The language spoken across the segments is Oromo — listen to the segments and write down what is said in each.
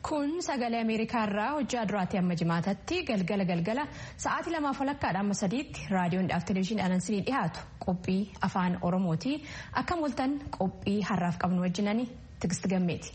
Kun sagalee Ameerikaa irraa hojjaa duraatti amma jimaatatti galgala galgala sa'aatii lamaaf walakkaadha amma sadiitti raadiyoon dhaaf televezyiinii anansinii dhiyaatu qophii afaan Oromooti. Akka mul'atan qophii har'aaf qabnu wajjinani Tigist Gammeeti.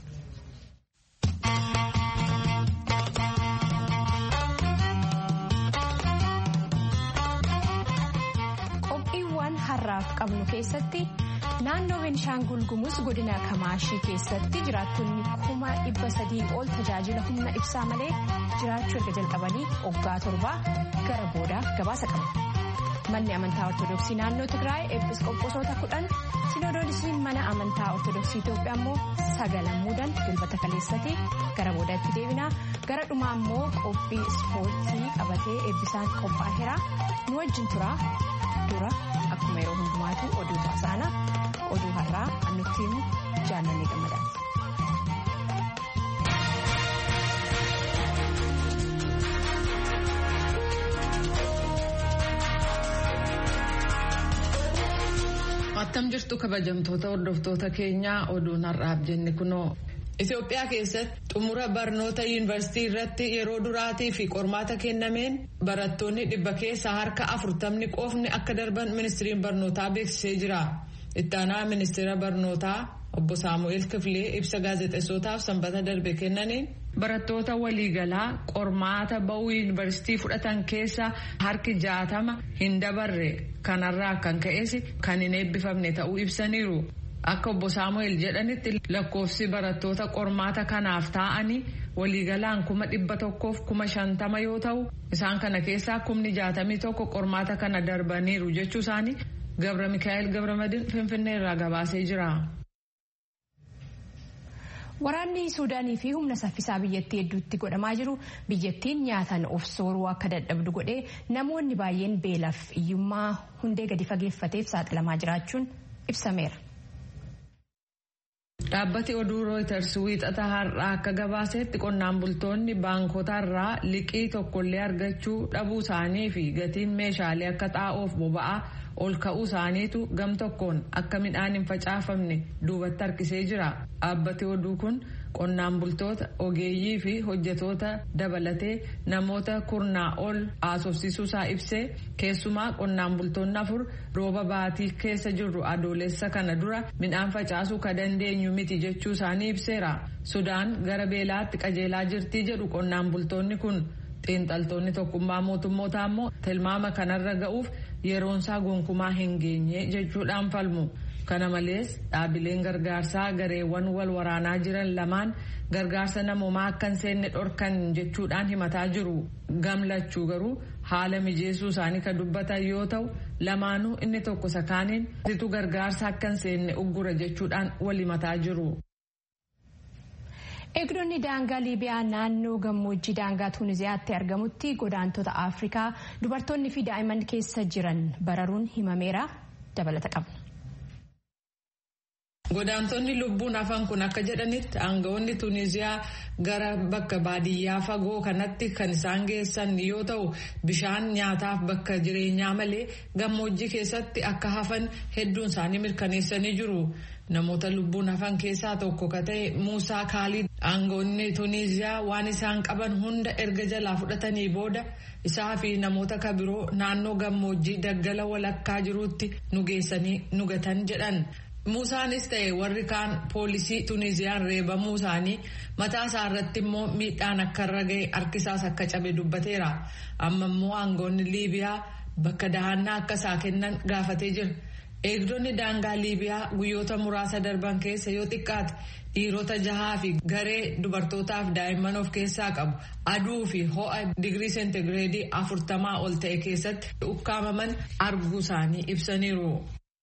Qophiiwwan har'aaf qabnu keessatti. naannoo Beenishaangul Gumuz godina Kamaashii keessatti jiraattonni kuma dhibba sadii ol tajaajila humna ibsaa malee jiraachuu erga jalqabanii waggaa torbaa gara boodaa gabaasa qabu. Manni amantaa Ortoodooksii naannoo Tigraay eebiskooposoota kudhan sinodoodisiin mana amantaa Ortoodooksii Itoophiyaa immoo sagalan muudan dilbata kaleessatti gara boodaatti deebinaa gara dhumaa immoo qophii ispoortii qabatee eebbisaan qophaa'eera nu wajjin turaa dura akkuma yeroo hundumaatu oduu taasisaana. oduu har'aa nutti himu jaallanni gammadaati. Attam jirtu kabajamtoota hordoftoota keenyaa oduun har'aaf jenne kunoo. Itoophiyaa keessatti xumura barnoota yuunivarsiitii irratti yeroo duraatii fi qormaata kennameen barattoonni dhibba keessaa harka afurtamni qofni akka darban ministiriin barnootaa beeksisee jira. Itti aanaa ministeera barnootaa obbo Saamu'eel Kifilee ibsa gaazexeessootaaf sanbata darbe kennaniin barattoota waliigalaa qormaata ba'uu yuunivarsiitii fudhatan keessa harki jaatama hin dabarre kanarraa kan ka'es kan hin eebbifamne ta'uu ibsaniiru. Akka obbo Saamu'eel jedhanitti lakkoofsi barattoota qormaata kanaaf taa'anii waliigalaan kuma dhibba tokkoof kuma shantama yoo ta'u isaan kana keessaa kumni jaatamii tokko qormaata kana darbaniiru jechuu isaanii. Gabra Mikaa'el Gabramadin Finfinnee irraa gabaasee jira. Waraanni Suudaanii fi humna saffisaa biyyattii hedduutti godhamaa jiru biyyattiin nyaataan of sooruu akka dadhabdu godhee namoonni baay'een beelaaf iyyummaa hundee gadi fageeffateef saaxilamaa jiraachuun ibsameera. Dhaabbati oduu rooyiters wiixata har'aa akka gabaasetti qonnaan bultoonni baankotarraa liqii tokkollee argachuu dhabuu isaanii fi gatiin meeshaalee akka xaa'oof boba'aa ol ka'uu isaaniitu gam tokkoon akka midhaan hin facaafamne duubatti harkisee jira. Dhaabbati oduu kun qonnaan bultoota ogeeyyii fi hojjetoota dabalatee namoota kurnaa ol haasofsiisuusaa ibsee keessumaa qonnaan bultoonni afur rooba baatii keessa jirru adoolessa kana dura midhaan facaasuu ka dandeenyu miti jechuu isaanii ibseera. Sudaan gara beelaatti qajeelaa jirtii jedhu qonnaan bultoonni kun. xiinxaltoonni tokkummaa mootummootaa immoo tilmaama kanarra ga'uuf yeroonsaa gonkumaa hin geenye jechuudhaan falmu. Kana malees dhaabileen gargaarsaa gareewwan wal waraanaa jiran lamaan gargaarsa namoomaa akka hin seenne dhorkan jechuudhaan himataa jiru. Gamlachuu garuu haala mijeessuu isaanii kan dubbatan yoo ta'u lamaanuu inni tokko sakaaniin situ gargaarsa akka hin seenne uggura jechuudhaan wal himataa jiru. Eegdonni daangaa Liibiyaa naannoo gammoojjii daangaa Tuuniziyaatti argamutti godaantota Afrikaa dubartoonni fi daa'imman keessa jiran bararuun himameera dabalata qabna. Godaantonni lubbuun hafan kun akka jedhanitti aangawoonni Tuuniziyaa gara bakka baadiyyaa fagoo kanatti kan isaan geessan yoo ta'u bishaan nyaataaf bakka jireenyaa malee gammoojjii keessatti akka hafan hedduun isaanii mirkaneessanii jiru. Namoota lubbuun hafan keessaa tokko ka ta'e Muusaa Kaalid aangawoonni Tuuniziyaa waan isaan qaban hunda erga jalaa fudhatanii booda isaa fi namoota ka biroo naannoo gammoojjii daggala walakkaa jiruutti nu geessanii nu gatan jedhan. Muusaanis ta'e warri kaan poolisii Tuuniziyaan reebamuu isaanii mataa isaa irratti immoo miidhaan akka irra ga'e harkisaas akka cabe dubbateera. Amma immoo aangawoonni Liibiyaa bakka dahannaa akka isaa kennan gaafatee jira. Eegdonni daangaa Liibiyaa guyyoota muraasa darban keessa yoo xiqqaate dhiirota jahaa fi garee dubartootaaf daa'imman of keessaa qabu aduu fi ho'a digirii seentigireedii afurtamaa ol ta'e keessatti ukkaamaman arguu isaanii ibsaniiru.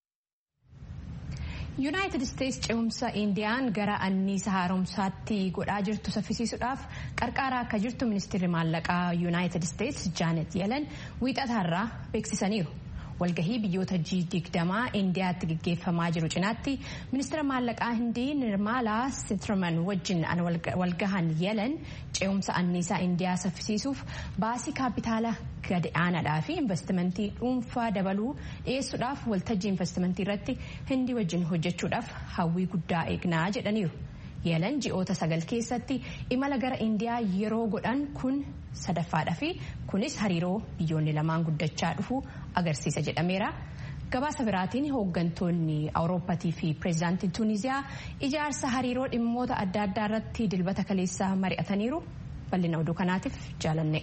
yuunaayitid isteetsi ce'umsa indiyaan gara anniisa haaromsaatti godhaa jirtu saffisiisuudhaaf qarqaaraa akka jirtu ministeerri maallaqaa yuunaayitid isteetsi jaanet yelan wiixataarraa beeksisaniiru. walgahii biyyoota G20 indiyaatti gaggeeffamaa jiru cinaatti ministeera maallaqaa hindii nirmaalaa sitraman wajjin walgahan yelan ce'umsa anniisaa indiyaa saffisiisuuf baasii kaapitaala gadi aanaadhaa fi investimentii dhuunfaa dabaluu dhiyeessuudhaaf waltajjii investimentii irratti hindii wajjin hojjechuudhaaf hawwii guddaa eegnaa jedhaniiru. yelan ji'oota sagal keessatti imala gara indiyaa yeroo godhan kun sadaffaadha fi kunis hariiroo biyyoonni lamaan guddachaa dhufu agarsiisa jedhameera. gabaasa biraatiin hooggantoonni awurooppaatii fi pireezidaantiin tuuniziyaa ijaarsa hariiroo dhimmoota adda addaa irratti dilbata kaleessaa mari'ataniiru bal'ina oduu kanaatiif jaalanne.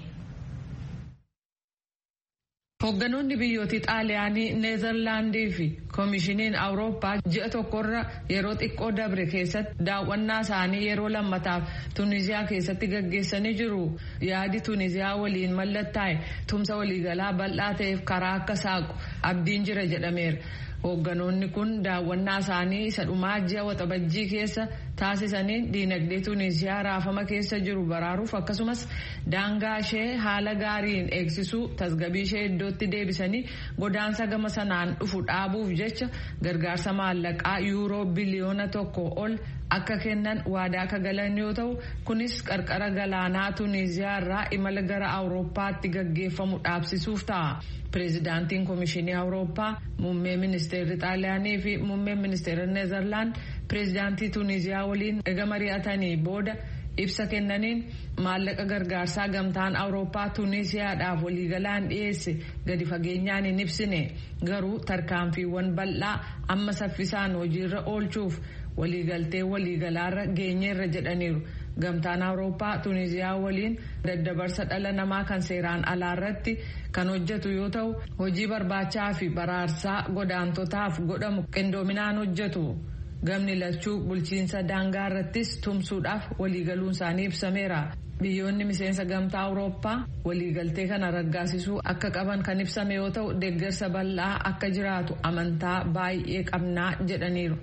Hoogganoonni biyyooti xaaliyaanii neezerlaandii fi koomishiniin awurooppaa ji'a tokkorra yeroo xiqqoo dabre keessatti daawwannaa isaanii yeroo lammataaf tuuniziyaa keessatti gaggeessanii jiru yaadi tuuniziyaa waliin mallattaa'e tumsa waliigalaa bal'aa ta'eef karaa akka saaqu abdiin jira jedhameera. Hoogganoonni kun daawwannaa isaanii isa dhumaa ji'a waxabajjii keessa taasisaniin diinagdee Tuuniziyaa raafama keessa jiru baraaruuf akkasumas daangaa ishee haala gaariin eegsisuu tasgabii ishee iddootti deebisanii godaansa gama sanaan dhufu dhaabuuf jecha gargaarsa maallaqaa yuuroo biliyoona tokko ol akka kennan waadaa akka galan yoo ta'u kunis qarqara galaanaa Tuuniziyaa irraa imala gara Awurooppaatti gaggeeffamu dhaabsisuuf ta'a. Pireezidaantiin Komishinii Awurooppaa, Muummee Ministeerri Xaaliyaanii fi Muummeen Ministeera Neezerlaand pireezidaantii Tuuniziyaa waliin erga mari'atanii booda ibsa kennaniin maallaqa gargaarsaa gamtaan Awurooppaa Tuuniziyaadhaaf waliigalaan dhiyeesse gadi fageenyaan hin ibsine garuu tarkaanfiiwwan bal'aa amma saffisaan hojiirra oolchuuf waliigaltee waliigalaarra geenyeerra jedhaniiru. gamtaan awurooppaa tuuniziyaa waliin daddabarsa dhala namaa kan seeraan alaarratti kan hojjetu yoo ta'u hojii barbaachaa fi baraarsaa godaantotaaf godhamu qindoominaan hojjetu gamni lachuu bulchiinsa daangaa irrattis tumsuudhaaf waliigaluun isaanii ibsameera. biyyoonni miseensa gamtaa awurooppaa waliigaltee kana raggaasisuu akka qaban kan ibsame yoo ta'u deeggarsa bal'aa akka jiraatu amantaa baay'ee qabnaa jedhaniiru.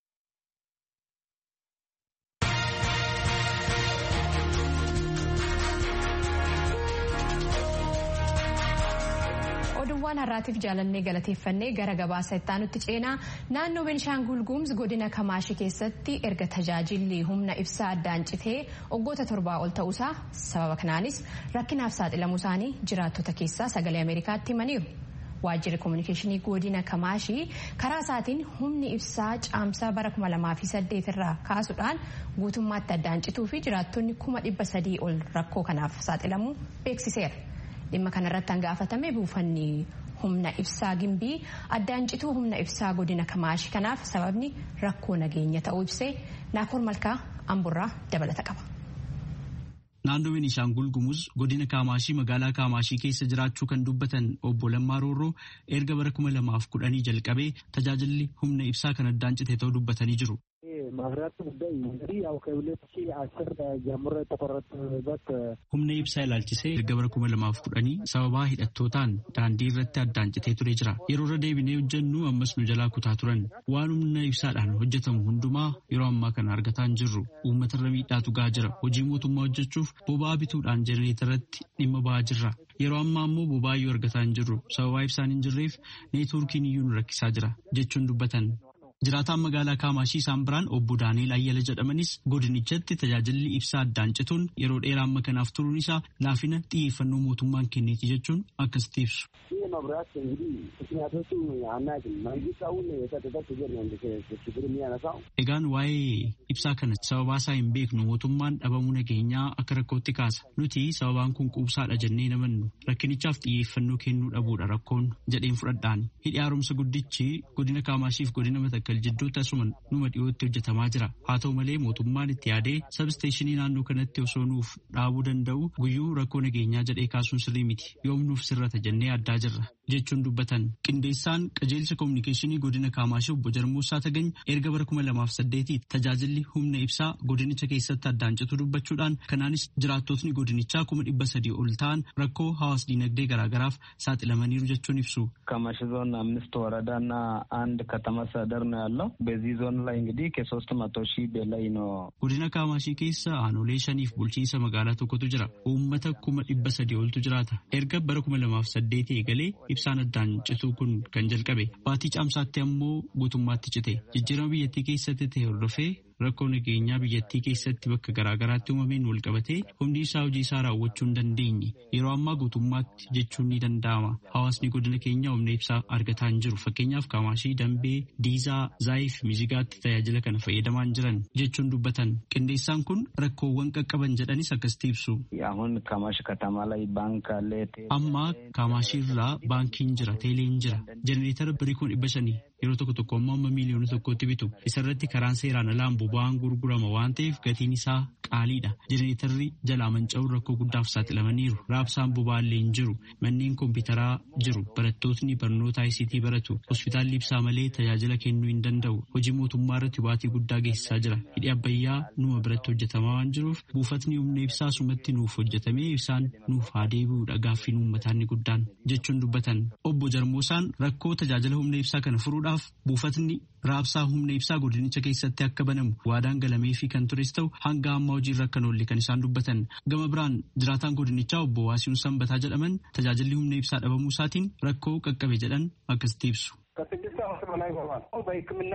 waan har'aatiif jaalannee galateeffannee gara gabaasa itti ceenaa naannoo benishaangul gumuz godina kamaashi keessatti erga tajaajilli humna ibsaa addaan citee waggoota torbaa ol ta'uusaa sababa kanaanis rakkinaaf saaxilamuu isaanii jiraattota keessaa sagalee ameerikaatti himaniiru. waajjirri koominikeeshinii godina kamaashii karaa isaatiin humni ibsaa caamsaa bara 2008 irraa kaasuudhaan guutummaatti addaan cituu fi jiraattonni kuma dhibba sadii ol rakkoo kanaaf saaxilamuu beeksiseera. dhimma kanarratti hangaafatame buufanni humna ibsaa gimbii addaan cituu humna ibsaa godina kamaashi kanaaf sababni rakkoo nageenya ta'uu ibsee naakoor malkaa amburraa dabalata qaba. Naannoo Beenishaangul Gumuz godina Kaamaashii magaalaa Kaamaashii keessa jiraachuu kan dubbatan obbo Lammaa Roorroo erga bara kuma lamaaf kudhanii jalqabee tajaajilli humna ibsaa kan addaan cite ta'uu dubbatanii jiru. ማብራት ጉዳይ እንግዲህ ያው ከሁለት ሺህ አስር ጀምሮ የተቆረጠበት humna ibsaa ilaalchisee erga bara kuma lamaaf kudhanii sababaa hidhattootaan daandii irratti addaan citee ture jira yeroo irra deebinee hojjennu ammas nu jalaa kutaa turan waan humna ibsaadhaan hojjetamu hundumaa yeroo ammaa kana argataa hin jirru uummatarra miidhaatu gaa jira hojii mootummaa hojjechuuf boba'aa bituudhaan jenereetarratti dhimma ba'aa jirra yeroo ammaa ammoo boba'aa iyyuu argataa hin jirru sababaa ibsaan hin jirreef neetwoorkiin iyyuu nu rakkisaa jira jechuun dubbatan. Jiraataan magaalaa Kaamaashii isaan biraan obbo Daaniil Ayyala jedhamanis godinichatti tajaajilli ibsaa addaan cituun yeroo dheeraa amma kanaaf turuun isaa laafina xiyyeeffannoo mootummaan kenneeti jechuun akkasitti ibsu. መብራት እንግዲህ ምክንያቶቹ አናውቅም። መንግስት አሁን የጸጥታ ችግር ነው ችግር የሚያነሳው። Egaan waa'ee ibsaa kana sababaa isaa hin beeknu mootummaan dhabamuu nageenyaa akka rakkootti kaasa. Nuti sababaan kun quubsaadha jennee namannu rakkinichaaf xiyyeeffannoo kennuu dhabuudha rakkoon jedheen fudhadhaan. Hidhi haaromsa guddichi godina Kaamaashiif godina Matakkal jidduutti asuma numa dhiyootti hojjetamaa jira. Haa ta'u malee mootummaan itti yaadee sabsteeshinii naannoo kanatti osoo nuuf dhaabuu danda'u guyyuu rakkoo nageenyaa jedhee kaasuun sirrii miti. Yoom nuuf sirrata jennee addaa jirra. jechuun dubbatan qindeessaan qajeelcha koominikeeshinii godina kaamaashii obbo Jarmuusaa Tagany erga bara kuma lamaaf saddeetii tajaajilli humna ibsaa godinicha keessatti addaan citu dubbachuudhaan kanaanis jiraattotni godinichaa kuma dhibba sadii ol ta'an rakkoo hawaas diinagdee garaagaraaf saaxilamaniiru jechuun ibsu. ከማሽ ዞን አምስት ወረዳና አንድ ከተማ አስተዳደር ነው ያለው። በዚህ ዞን ላይ እንግዲህ ከሶስት መቶ ሺህ በላይ ነው። Godina Kaamaashii keessa aanolee shaniif bulchiinsa magaalaa tokkotu jira. Uummata kuma dhibba sadii oltu jiraata. Erga bara kuma lamaaf saddeetii eegalee ibsaan addaan cituu kun kan jalqabe. Baatii caamsaatti ammoo guutummaatti cite. Jijjiirama biyyattii keessatti ta'e hordofee rakkoo nageenyaa biyyattii keessatti bakka garaagaraatti uumameen wal qabatee humni isaa hojii isaa raawwachuu hin dandeenye yeroo ammaa guutummaatti jechuun ni danda'ama hawaasni godina keenya humna ibsaa argataa hin jiru fakkeenyaaf kaamaashii dambee diizaa zaayii fi mizigaatti tajaajila kana fayyadamaa hin jiran jechuun dubbatan qindeessaan kun rakkoowwan qaqqaban jedhanis akkasitti ibsu. አሁን ካማሽ ከተማ ላይ ባንክ አለ። amma kaamaashii irraa baankiin jira teeleen jira jenereetara birii kun dhibba shanii yeroo tokko tokko ammoo amma miiliyoona tokkotti bitu isarratti karaan seeraan alaan boba'aan gurgurama waan ta'eef gatiin isaa qaaliidha jenereetarri jalaa manca'uun rakkoo guddaaf saaxilamaniiru raabsaan boba'aallee hin jiru manneen kompiitaraa jiru barattootni barnoota ICT baratu hospitaalli ibsaa malee tajaajila kennuu hin danda'u hojii mootummaa irratti baatii guddaa geessisaa jira hidhi abbayyaa numa biratti hojjetamaa waan jiruuf buufatni humna ibsaa sumatti nuuf hojjetamee ibsaan nuuf haa deebi'uudha gaaffiin uummataa inni guddaan jechuun dubbatan obbo Jarmoosaan rakkoo tajaajila humna ibsaa kana furuudhaaf buufatni raabsaa humna ibsaa godinicha keessatti akka banamu waadaan galamee fi kan tures ta'u hanga ammaa hojiirra akka oolle kan isaan dubbatan gama biraan jiraataan godinichaa obbo Waasiin Sanbataa jedhaman tajaajilli humna ibsaa dhabamuu isaatiin rakkoo qaqqabe jedhan akkasitti ibsu. ከስድስት ዓመት በላይ ሆኗል። በሕክምና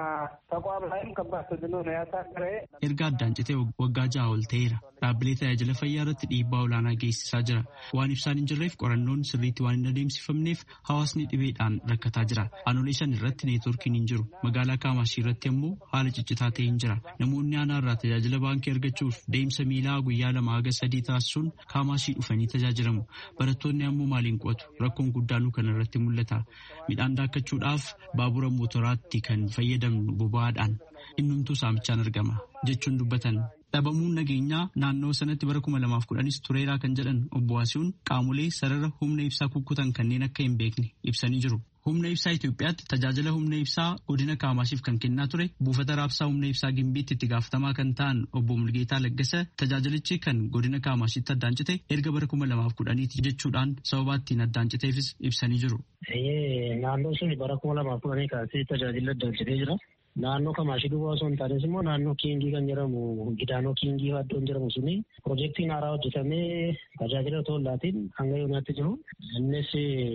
ተቋም ላይም ከባድ ተጽዕኖ ነው ያሳደረ። erga addaan citee waggaa ja'a ol ta'eera dhaabbilee tajaajila fayyaa irratti dhiibbaa olaanaa geessisaa jira waan ibsaan hin jirreef qorannoon sirriitti waan hin adeemsifamneef hawaasni dhibeedhaan rakkataa jira aanolee shan irratti neetworkiin hin jiru magaalaa kaamaashii irratti immoo haala ciccitaa ta'e hin jira namoonni aanaa irraa tajaajila baankii argachuuf deemsa miilaa guyyaa lama haga sadii taasisuun kaamaashii dhufanii tajaajilamu barattoonni ammoo maaliin qo'atu rakkoon guddaanuu kana irratti mul'ata midhaan daakkachuudhaaf baabura mootoraatti kan fayyadamnu boba'aadhaan innumtuu saamichaan argama jechuun dubbatan dhabamuun nageenyaa naannoo sanatti bara kuma lamaaf kudhanis tureeraa kan jedhan obbo Waasiun qaamolee sarara humna ibsaa kukkutan kanneen akka hin beekne ibsanii jiru. Humna ibsaa Itoophiyaatti tajaajila humna ibsaa godina Kaamaashiif kan kennaa ture buufata raabsaa humna ibsaa Gimbiitti itti gaafatamaa kan ta'an obbo Mulgeetaa Laggasa tajaajilichi kan godina Kaamaashitti addaan cite erga bara kuma lamaaf kudhaniiti jechuudhaan sababa ittiin addaan citeefis ibsanii jiru. Naannoo sun bara kuma lamaaf kudhanii kaasee tajaajila addaan citee jira. Naannoo Kamaashii duwwaa osoo hin taanes immoo naannoo Kiingii kan jedhamu Gidaanoo Kiingii iddoon jedhamu suni piroojeektiin haaraa hojjetamee tajaajila otoo laatiin hanga yoonaatti jiru. Innis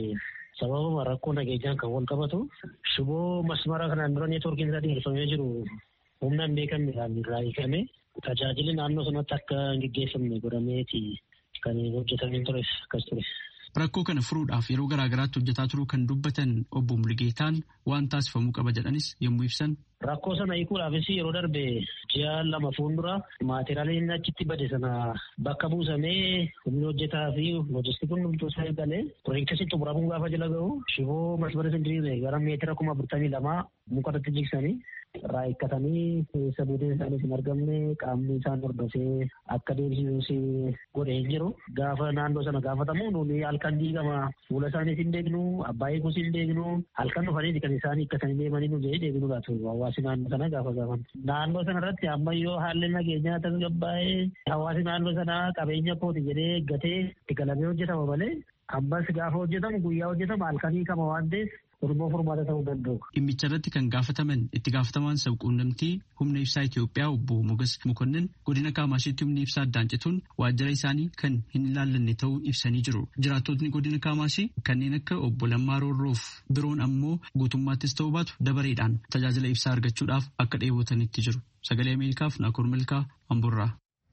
sababa rakkoo nageenyaan kan wal qabatu shiboo masmara kanaan dura neetwoorkiin isaa dheerifamee jiru humna hin beekamnedhaan irraa hiikame tajaajilli naannoo sanatti akka hin geggeeffamne godhameeti kan hojjetamee ture akkas ture. Rakkoo kana furuudhaaf yeroo garaagaraatti hojjetaa turuu kan dubbatan obbo Mulgeetaan waan taasifamuu qaba jedhanis yommuu ibsan. Rakkoo sana hiikuudhaafis yeroo darbe ji'a lama fuuldura maateriyaaliin achitti bade sana bakka buusamee humni hojjetaa fi loojistikiin hundumtuu isaa eegalee piroojeektii xumuramuun gaafa jala gahu shiboo masmara sindiriiree gara meetira kuma afurtamii lamaa muka irratti jigsanii irraa hiikkatanii keessa buuteen isaaniis hin argamne qaamni isaan hordofee akka deebisisus godhee hin jiru. Gaafa naannoo sana gaafatamu nuuni halkan diigama fuula isaaniis hin beeknu abbaa eeguus hin beeknu halkan dhufanii kan isaan hiikkatanii deemanii nu jedhee deebinu laatu hawaasi naannoo sana gaafa gaafan. Naannoo sana irratti ammayyoo haalli nageenyaa tasgabbaa'ee hawaasi naannoo sana qabeenya kooti jedhee eeggatee itti galamee hojjetama malee ammas gaafa hojjetamu guyyaa hojjetama halkan hiikama waan ta'eef Oromoo furmaata ta'uu danda'u. Dhimmicha irratti kan gaafataman itti gaafatamaan sabquunnamtii humna ibsaa Itoophiyaa obbo Mogas Mokonnin godina Kaamashiitti humni ibsaa addaan cituun waajjira isaanii kan hin ilaallanne ta'uu ibsanii jiru. Jiraattotni godina Kaamashii kanneen akka obbo Lammaa Roorroof biroon ammoo guutummaattis ta'uu baatu dabareedhaan tajaajila ibsaa argachuudhaaf akka dheebotanitti jiru. Sagalee Ameerikaaf Naakoor Milkaa Amburraa.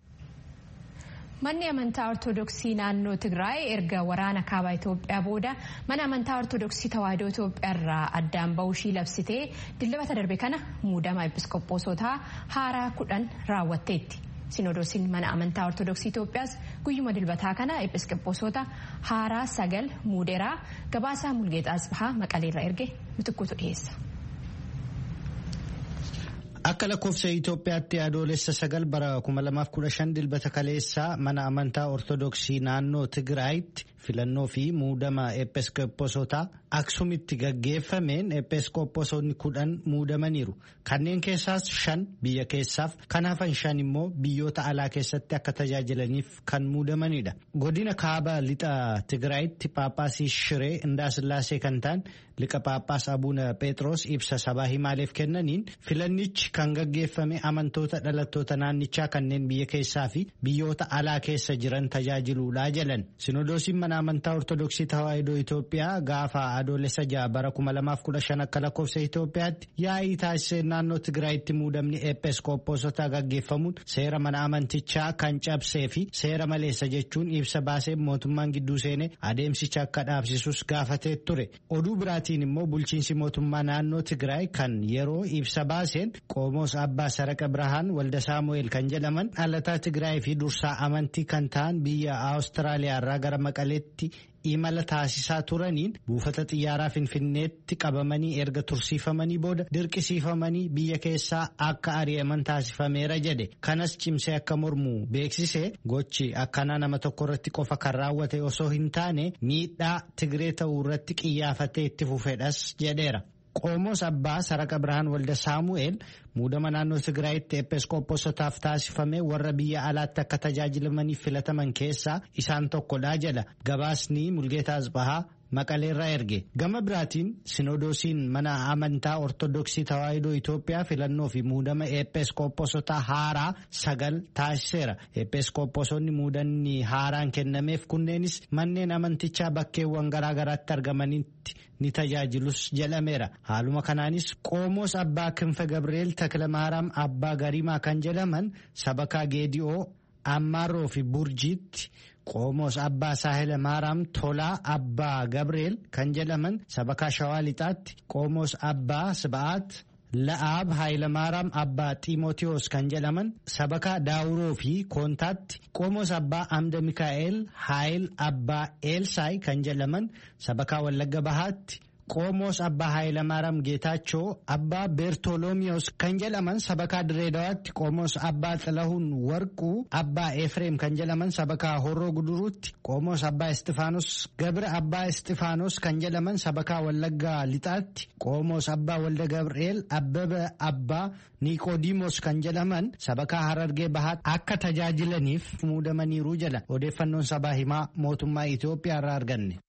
Manni amantaa Ortoodooksii naannoo Tigraay erga waraana kaabaa Itoophiyaa booda mana amantaa Ortoodooksii Tawaahidoo Itoophiyaa irraa addaan bahuushii labsitee dilbata darbe kana muudama episkopoosotaa haaraa kudhan raawwatteetti. Sinodoosiin mana amantaa Ortoodooksii Itoophiyaas guyyuma dilbataa kana episkopoosota haaraa sagal muudeeraa gabaasaa Mulgeexaa Asbahaa Maqaleerra erge mitikkuutu dhiyeessa. Akka lakkoofsa Itoophiyaatti adoolessa sagal bara 2015 dilbata kaleessaa mana amantaa Ortoodooksii naannoo Tigraayitti filannoo fi muudama episkopoosotaa Aksumitti gaggeeffameen episkopoosonni kudhan muudamaniiru. Kanneen keessaas shan biyya keessaaf kan hafan shan immoo biyyoota alaa keessatti akka tajaajilaniif kan muudamanidha. Godina kaaba lixa Tigraayitti Paaphaasii Shiree Indaasillaasee kan ta'an liqa Paaphaas Abuuna Pheexroos ibsa sabaa himaaleef kennaniin filannichi kan gaggeeffame amantoota dhalattoota naannichaa kanneen biyya keessaa fi biyyoota alaa keessa jiran tajaajiluudha jedhan. Sinodoosiin mana mana amantaa Ortodoksii Tawaahidoo Itoophiyaa gaafa adoolessa ja'a bara 2015 akka lakkoofsa Itoophiyaatti yaa'ii taasisee naannoo Tigraayitti muudamni eepeeskooppoosotaa gaggeeffamuun seera mana amantichaa kan cabsee fi seera maleessa jechuun ibsa baasee mootummaan gidduu seenee adeemsicha akka dhaabsisus gaafatee ture. Oduu biraatiin immoo bulchiinsi mootummaa naannoo Tigraay kan yeroo ibsa baaseen Qomoos Abbaa Saraqa Birahaan Walda Saamu'eel kan jedhaman dhalataa Tigraay fi dursaa amantii kan ta'an biyya Awustiraaliyaa irraa gara Maqaleetti imala taasisaa turaniin buufata xiyyaaraa finfinneetti qabamanii erga tursiifamanii booda dirqisiifamanii biyya keessaa akka ari'aman taasifameera jedhe kanas cimsee akka mormu beeksise gochi akkanaa nama tokko irratti qofa kan raawwate osoo hin taane miidhaa tigree ta'uu irratti qiyyaafatee itti fufedhas jedheera. Qomoos Abbaa Saraqa Birhaan Walda Saamu'eel muudama naannoo Tigraayitti eepeeskooposotaaf taasifame warra biyya alaatti akka tajaajilamaniif filataman keessaa isaan tokkodha jedha. Gabaasni Mulgeetaa Asbahaa Maqaleerraa erge. Gama biraatiin Sinodoosiin mana amantaa Ortodoksii Tawaahidoo Itoophiyaa filannoo fi muudama eepeeskooposotaa haaraa sagal taasiseera. Eepeeskooposonni muudanni haaraan kennameef kunneenis manneen amantichaa bakkeewwan garaagaraatti argamanitti ni tajaajilus jedhameera. Haaluma kanaanis Qomoos Abbaa Kinfe Gabrieel Takilamaaraam Abbaa Garimaa kan jedhaman sabakaa Geedi'oo Ammaaroo fi Burjiitti. Qomoos Abbaa Saahila Maaraam Tolaa Abbaa Gabrieel kan jedhaman sabakaa Shawaa Lixaatti Qomoos Abbaa Siba'aat La'aab Haayilamaaram Abbaa Xiimotewos kan jedhaman sabakaa Daawuroo fi Koontaatti Qomoos Abbaa Amda Mikaa'el Haayil Abbaa Eelsaay kan jedhaman sabakaa Wallagga Bahaatti. Qomoos Abbaa Haayilamaaram Geetaachoo Abbaa Beertolomiyos kan jedhaman sabakaa Direedawaatti Qomoos Abbaa Xilahuun Warquu Abbaa Efreem kan jedhaman sabakaa Horroo Guduruutti Qomoos Abbaa Istifaanos Gabra Abbaa Istifaanos kan jedhaman sabakaa Wallaggaa Lixaatti Qomoos Abbaa Walda Gabri'eel Abbaba Abbaa Niqoodimos kan jedhaman sabakaa Harargee Bahaatti akka tajaajilaniif muudamaniiru jedha odeeffannoon sabaa himaa mootummaa Itoophiyaa irraa arganne.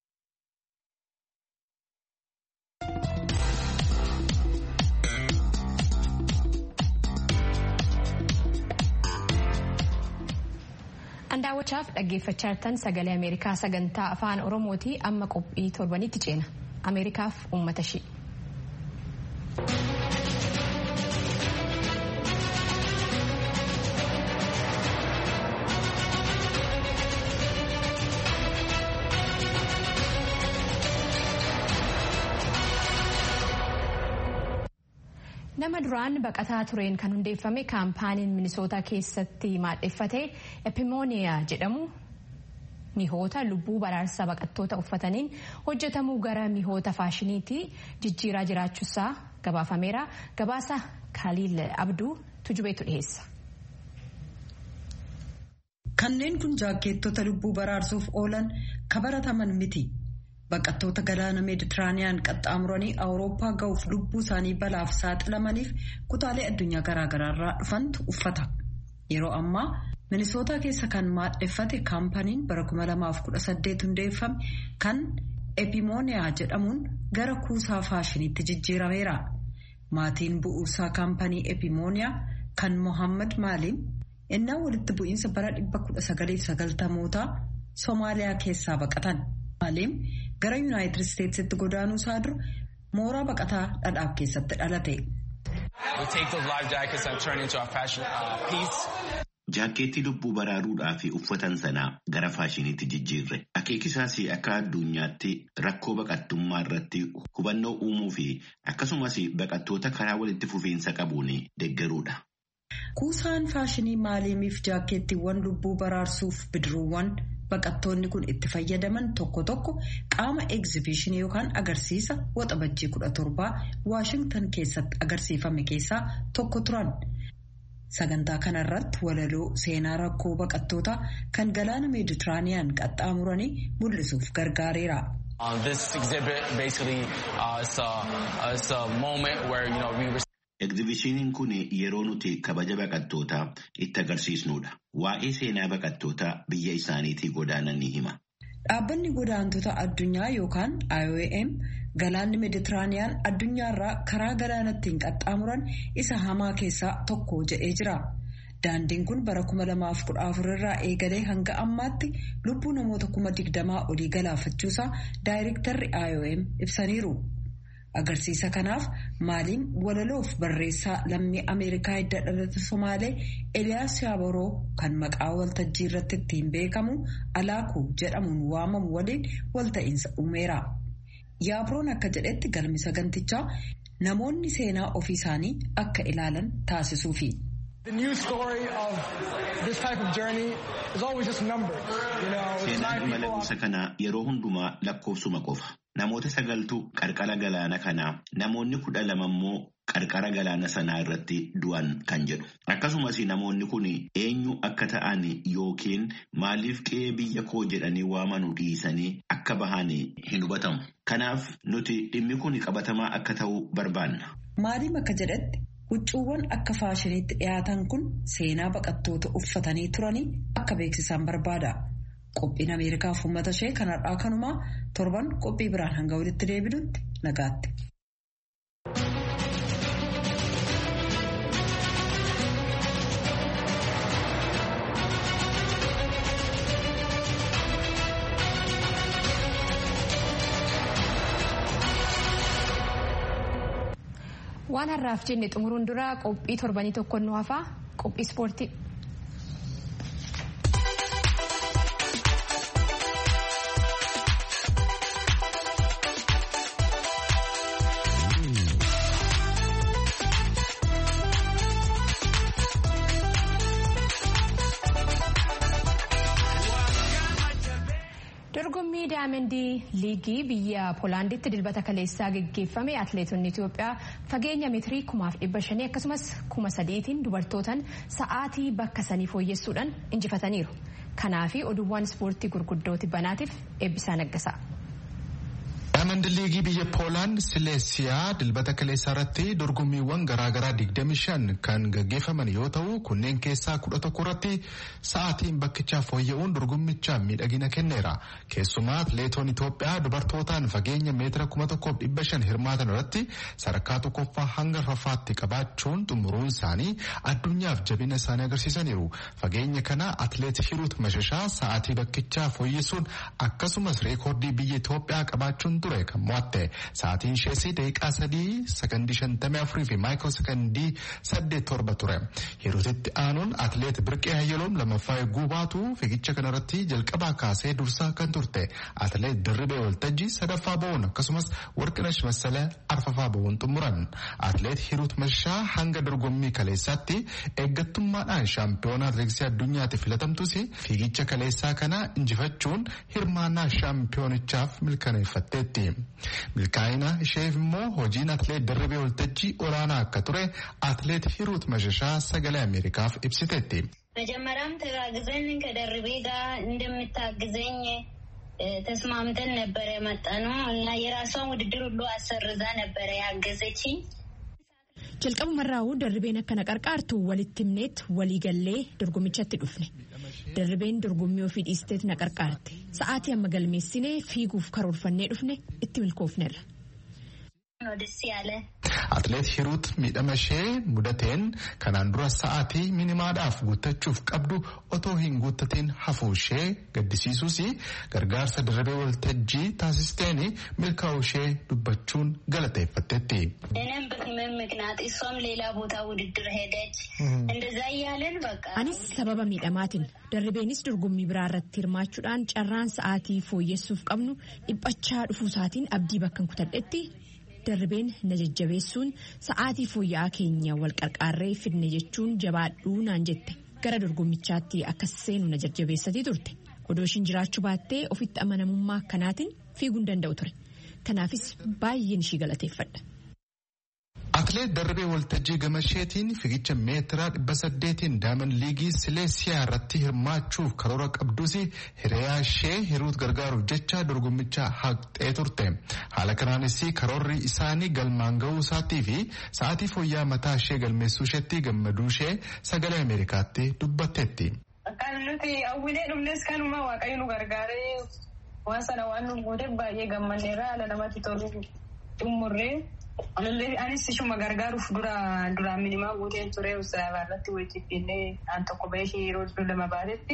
Daawwachaaf dhaggeeffachaa jirtan sagalee Ameerikaa sagantaa afaan Oromooti amma qophii torbanitti ceena. Ameerikaaf uummata ishee. nama duraan baqataa tureen kan hundeeffame kaampaaniin minisootaa keessatti maadheffate epimooniyaa jedhamu mihoota lubbuu baraarsa baqattoota uffataniin hojjetamuu gara mihoota faashiniitti jijjiiraa jiraachuusaa gabaafameera gabaasa kaaliil abduu tujubeetu dhiheessa. kanneen kun jaakkeettota lubbuu baraarsuuf oolan kabarataman miti. baqattoota galaana meeditiraaniyaan qaxxaamuranii awurooppaa ga'uuf lubbuu isaanii balaaf saaxilamaniif kutaalee addunyaa garaagaraarraa dhufantu uffata yeroo ammaa minisootaa keessa kan maadheffate kaampaniin bara 2018 hundeeffame kan epimooniyaa jedhamuun gara kuusaa faashiniitti jijjiirameera maatiin bu'uursaa kaampanii epimooniyaa kan mohammad maaliin innaa walitti bu'iinsa bara 1990mootaa soomaaliyaa keessaa baqatan maaliin gara yuunaayitid isteetsitti godaanuu isaa dura mooraa baqataa dhadhaaf keessatti dhalate. Jaakkeettii lubbuu baraaruudhaaf uffatan sanaa gara faashiniitti jijjiirre. Akeekisaas akka addunyaatti rakkoo baqattummaa irratti hubannoo uumuu fi akkasumas baqattoota karaa walitti fufiinsa qabuun deeggaruudha. Kuusaan faashinii maaliimiif jaakkeettiiwwan lubbuu baraarsuuf bidiruuwwan baqattoonni kun itti fayyadaman tokko tokko qaama egzibiishinii yookaan agarsiisa waxabajjii kudha torbaa waashingtan keessatti agarsiifame keessaa tokko turan. Sagantaa kanarratti walaloo seenaa rakkoo baqattootaa kan galaana meeditiraaniyaan qaxxaamuranii mul'isuuf gargaareera. Egzibishiniin kun yeroo nuti kabaja baqattootaa itti agarsiisnudha. Waa'ee seenaa baqattootaa biyya isaaniitii godaanan ni hima. Dhaabbanni godaantota addunyaa yookaan IOM galaanni meeditiraaniyaan addunyaarraa karaa galaanattiin qaxxaamuran isa hamaa keessaa tokko jedhee jira. Daandiin kun bara 2014 irraa eegalee hanga ammaatti lubbuu namoota kuma digdamaa olii galaafachuusaa daayirektarri IOM ibsaniiru. Agarsiisa kanaaf maaliin walaloof barreessaa lammii Ameerikaa hidda dhalata Somaalee Eliyaas Yaaboroo kan maqaa waltajjii irratti ittiin beekamu Alaakuu jedhamuun waamamu waliin walta'iinsa uumeera. Yaabroon akka jedhetti galmi sagantichaa namoonni seenaa ofii isaanii akka ilaalan taasisuufi. Seenaan imala gosa kanaa yeroo hundumaa lakkoofsuma qofa. Namoota sagaltu qarqara galaana kanaa namoonni kudha lama immoo qarqara galaana sanaa irratti du'an kan jedhu. Akkasumas namoonni kun eenyu akka ta'an yookiin maaliif qe'ee biyya koo jedhanii waamanu dhiisanii akka bahan hin hubatamu. Kanaaf nuti dhimmi kun qabatamaa akka ta'u barbaanna. Maaliif akka jedhetti huccuuwwan akka faashiniitti dhiyaatan kun seenaa baqattoota uffatanii turanii akka beeksisan barbaada. Qophiin Ameerikaaf uummata ishee kanarraa kanumaa torban qophii biraan hanga walitti deebinutti nagaatti. Waan har'aaf jenne xumuruun dura qophii torbanii tokko nu hafaa qophii ispoortii. dorgommii daayimandii liigii biyya poolaanditti dilbata kaleessaa geggeeffame atileetonni itiyoophiyaa fageenya meetirii kumaaf dhibba shanii akkasumas kuma sadiitiin dubartootaan sa'aatii bakka sanii fooyyessuudhaan injifataniiru kanaafi oduuwwan ispoortii gurguddooti banaatiif eebbisaa naggasaa. daayimand liigii biyya poolaand sileesiyaa dilbata kaleessaa irratti dorgommiiwwan garaagaraa 25 kan gaggeeffaman yoo ta'u kunneen keessaa 11 irratti sa'aatiin bakkichaa fooyya'uun dorgommicha miidhagina kenneera keessumaa atileetoon itoophiyaa dubartootaan fageenya meetira 1500 hirmaatan irratti sadarkaa tokkoffaa hanga arfaffaatti qabaachuun xumuruun isaanii addunyaaf jabina isaanii agarsiisaniiru fageenya kana atileet hiruut mashashaa sa'aatii bakkichaa fooyyessuun akkasumas reekoordii biyya itoophiyaa qabaachuun ture kan mo'atte sa'aatiin ishees daqiiqaa sadii sakandii shantamii afurii fi maayikiroo sakandii saddeet torba ture hiruutitti aanuun atileet birqee hayyaloom lammaffaa eeguu baatu fiigicha kanarratti jalqabaa kaasee dursaa kan turte atileet dirribee waltajjii sadaffaa ba'uun akkasumas warqinash massala arfaffaa ba'uun xumuran atileet hiruut mashaa hanga dorgommii kaleessaatti eeggattummaadhaan shaampiyoonaa atileetiksii addunyaatti filatamtus fiigicha kaleessaa kana injifachuun hirmaannaa shaampiyoonichaaf milkaneeffatteetti. milkaa'ina isheef immoo hojiin atileet dirribee waltajjii olaanaa akka ture atileet hiruut mashashaa sagalee ameerikaaf ibsiteetti. መጀመሪያም ተጋግዘን ከደርቤ ጋር እንደምታግዘኝ ተስማምተን ነበረ የመጣ ነው እና የራሷን ውድድር ሁሉ አሰርዛ ነበረ ያገዘችኝ። jalqabumarraa'uu darribeen akkana qarqaartu walitti himneet waliigallee dorgommichatti dhufne darribeen dorgommii ofii dhiisteet na qarqaarte sa'aatii amma galmeessinee fiiguuf karoorfannee dhufne itti milkoofnerra. Atileet Hiruut miidhama ishee mudateen kanaan dura sa'aatii minimaadhaaf guuttachuuf qabdu otoo hin guuttatiin hafuu ishee gaddisiisuus gargaarsa dirribee waltajjii taasisteen milkaa'uu ishee dubbachuun galateeffatteetti. Anis sababa miidhamaatiin darribeenis dorgommii biraa irratti hirmaachuudhaan carraan sa'aatii fooyyessuuf qabnu dhiphachaa dhufuusaatiin abdii bakka kutadhetti. darribeen na jajjabeessuun sa'aatii fooyya'aa keenya wal qarqaarree fidne jechuun jabaadhuu naan jette gara dorgommichaatti akkas seenu na jajjabeessatii turte odoo ishiin jiraachuu baattee ofitti amanamummaa akkanaatiin fiiguu hin danda'u ture kanaafis baay'een ishii galateeffadha. Atileet Darrabee Waltajjii Gamasheetiin fiigicha meetiraa dhibba saddeetiin daaman liigii Sileesiyaa irratti hirmaachuuf karoora qabdus hiriyaa ishee hiruut gargaaruuf jecha dorgommicha haqxee turte. Haala kanaanis karoorri isaanii galmaan ga'uu isaatii fi sa'aatii fooyya'aa mataa ishee galmeessuu isheetti gammaduu ishee sagalee Ameerikaatti dubbatteetti. Kan nuti hawwilee dhumnes kanuma waaqayyo nu gargaaree waan sana waan nu gooteef baay'ee gammanneerra haala namatti tolu xumurree. Amallee anis ishuma gargaaruuf dura duraan minimaa guuteen ture usaabaa irratti wajjin illee aan tokko bahee ishee yeroo lama baatetti.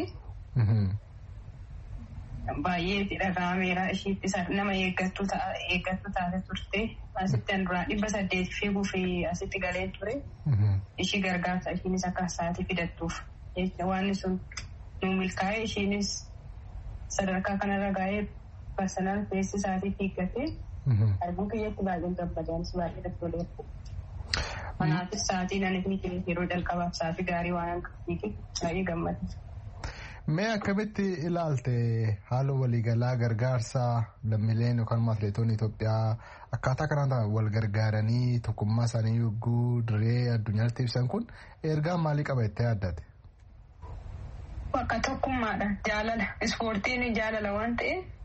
Baay'ee itti dhaga'ameera ishiitti nama eeggattu taate turte asitti an duraan dhibba saddeet fiiguuf asitti galee ture. Ishii gargaarsa ishiinis akka sa'aatii fidattuuf waan sun nu milkaa'e ishiinis sadarkaa kanarra gaa'ee personal feessi sa'aatii fiiggatee. Arguu kiyyatti baay'ee gammadaanis baay'ee daddoleera. Kanaafis sa'aatii nan inni yeroo jalqabaaf sa'aatii gaarii waan akka fiige baay'ee gammada. Mee akkamitti ilaalte haala waliigalaa gargaarsa lammiileen yookaan atileetonni Itoophiyaa akkaataa kanaan wal gargaaranii tokkummaa isaanii yogguu dirree addunyaatti ibsan kun ergaa maalii qaba jettee yaaddate? Bakka tokkummaadha jaalala ispoortiin jaalala waan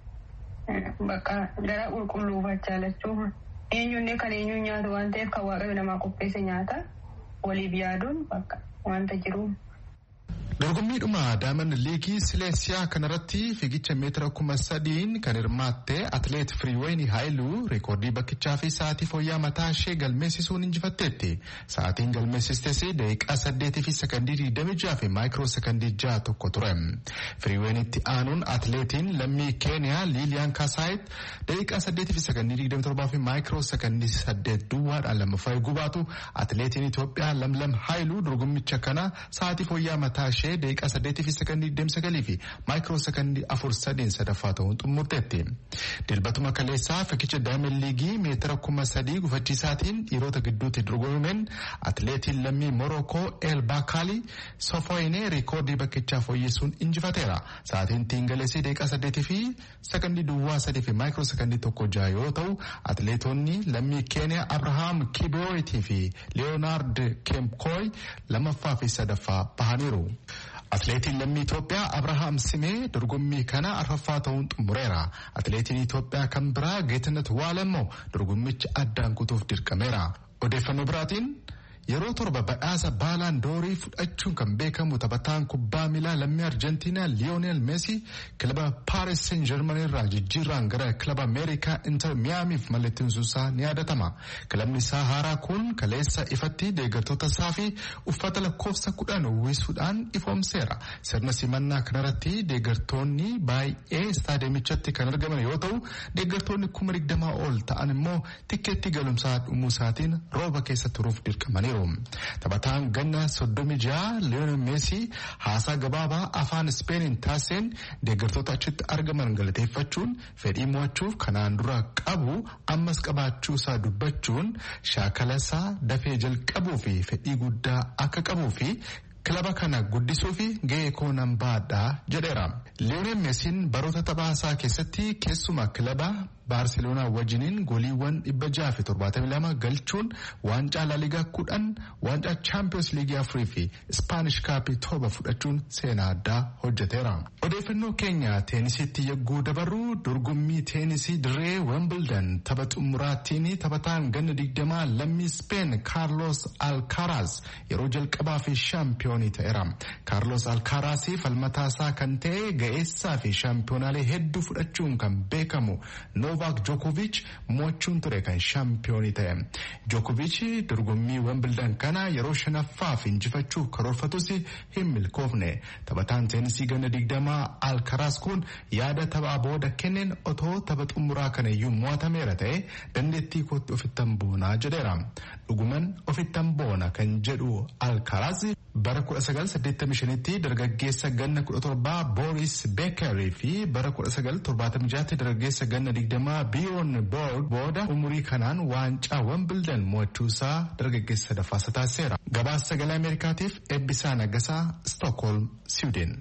ta'eef bakka gara qulqulluufaa jaalachuu eenyunnee kan eenyuun nyaatu waan ta'eef kan waaqayyo namaa qopheesse nyaata waliif yaaduun bakka wanta jiru. Dorgommiidhuma daamand liigii Sileesiyaa kanarratti fiigicha meetira kuma sadiin kan hirmaatte atileet Firiiween Haayiluu reekoordii bakkichaa fi sa'aatii fooyyaa mataa ishee galmeessisuun injifatteetti. Sa'aatiin galmeessistes daqiiqaa saddeetii fi sekandii digdami jaha fi maayikiroo sekandii jaha tokko ture. Firiiweenitti aanuun atileetiin lammii Keeniyaa Liiliyaan Kaasaayit daqiiqaa saddeetii fi sekandii digdami torbaa fi maayikiroo sekandii saddeet duwwaadhaan lammaffaa eeguu baatu atileetiin Itoophiyaa Lamlam Haayiluu dorgommicha kana sa'aatii fooyyaa mataa ishee daqiiqaa saddeetii fi sekandii digdami sagalii fi maayikiroo sekandii afur sadiin sadaffaa ta'uun xumurteetti. Dilbatuma kaleessaa fiigicha daamand liigii meetira kuma sadii gufachiisaatiin dhiirota gidduutti dorgomameen atileetiin lammii Morookoo El Baakaali Sofoyinee reekoordii bakkichaa fooyyessuun injifateera. Sa'aatiin tiingalesii daqiiqaa saddeetii fi sekandii duwwaa sadii fi maayikiroo sekandii tokko jaha yoo ta'u atileetonni lammii Keeniyaa Abrahaam Kibiyooyitii fi Leeyonaard Kemkooy lamaffaa fi sadaffaa bahaniiru. Atileetiin lammii Itoophiyaa Abrahaam Simee dorgommii kana arfaffaa ta'uun xumureera. Atileetiin Itoophiyaa kan biraa Geetinet Waalemmoo dorgommicha addaan kutuuf dirqameera. Odeeffannoo biraatiin yeroo torba badhaasa baalaan doorii fudhachuun kan beekamu taphataan kubbaa miilaa lammii arjentiinaa liyoonel meesii kilaba paaris seen jarmanii irraa jijjiirraan gara kilaba ameerikaa inter miyaamiif mallatteessuusaa ni yaadatama kilabni isaa haaraa kun kaleessa ifatti deeggartoota isaa fi uffata lakkoofsa kudhan uwwisuudhaan ifoomseera sirna simannaa kanarratti deeggartoonni baay'ee istaadiyomichatti kan argaman yoo ta'u deeggartoonni kuma digdamaa ol ta'an immoo tikkeetti galumsaa dhumuu isaatiin rooba keessa turuuf dirqamaniiru. Taphataan ganna soddomi jaha Liyoonel Meesii haasaa gabaabaa afaan Ispeeniin taasiseen deeggartoota achitti argaman galateeffachuun fedhii mo'achuuf kanaan dura qabu ammas qabaachuu isaa dubbachuun shaakala isaa dafee jalqabuu fi fedhii guddaa akka qabuu fi kilaba kana guddisuu fi gahee koo nan baadhaa jedheera. Liyoonel Meesiin baroota taphaasaa keessatti keessumaa kilaba baarseloonaa wajjiniin goliiwwan dhibba jaha fi torbaatamii lama galchuun waancaa laaligaa kudhan waancaa chaampiyoons liigii afurii fi ispaanish kaappii torba fudhachuun seenaa addaa hojjeteera. Odeeffannoo keenya teenisitti yagguu dabarru dorgommii teenisii dirree wembildan tapha xumuraattiin taphataan ganna digdamaa lammii speen kaarlos alkaaraas yeroo jalqabaa fi shaampiyoonii ta'eera. kaarlos alkaaraas falmataasaa kan ta'e ga'eessaa fi shaampiyoonaalee hedduu fudhachuun kan beekamu Novak Djokovic mo'achuun ture kan shaampiyoonii ta'e. Djokovic dorgommii Wimbledon kana yeroo shanaffaaf injifachuuf karoorfatus hin milkoofne. Taphataan teenisii ganna digdamaa Alkaraas kun yaada taphaa booda kenneen otoo tapha xumuraa kana iyyuu mo'atameera ta'e dandeettii kootti ofittan boonaa jedheera. Dhuguman ofittan boona kan jedhu Alkaraas bara 1985tti dargaggeessa ganna 17 Boris Beekerii fi bara 1976tti dargaggeessa ganna 20 Biyoon Boord booda umurii kanaan waancaa Wimbledon mo'achuusaa dargaggeessa sadaffaasa taasiseera. Gabaasa sagalee Ameerikaatiif Eebbisaa Naggasaa Stookholm, Siwidin.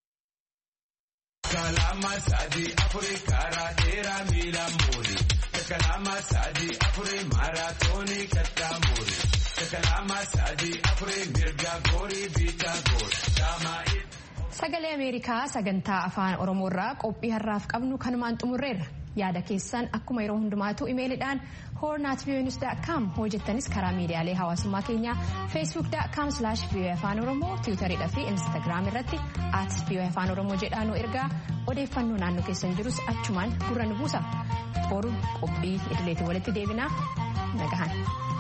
Kalama sadi afuri karaa dheeraa miila muuri. Kalama sadi afuri maaraatoonii kattaa muuri. Kalama sadi afuri mirga goorii biitaa goori. Sagalee Ameerikaa sagantaa afaan Oromoo irraa qophii har'aaf qabnu kanumaan xumurreerra. Yaada keessan akkuma yeroo hundumaatu imeeliidhaan hornaatviyoonius.com hojjettanis karaa miidiyaalee hawaasummaa keenyaa feesbuuk.com slash afaan oromoo tiwutariidha fi instaagiraam irratti at afaan oromoo jedhaa nu ergaa odeeffannoo naannoo keessan jirus achumaan gurra nu buusa boru qophii idileetiin walitti deebinaa nagahan.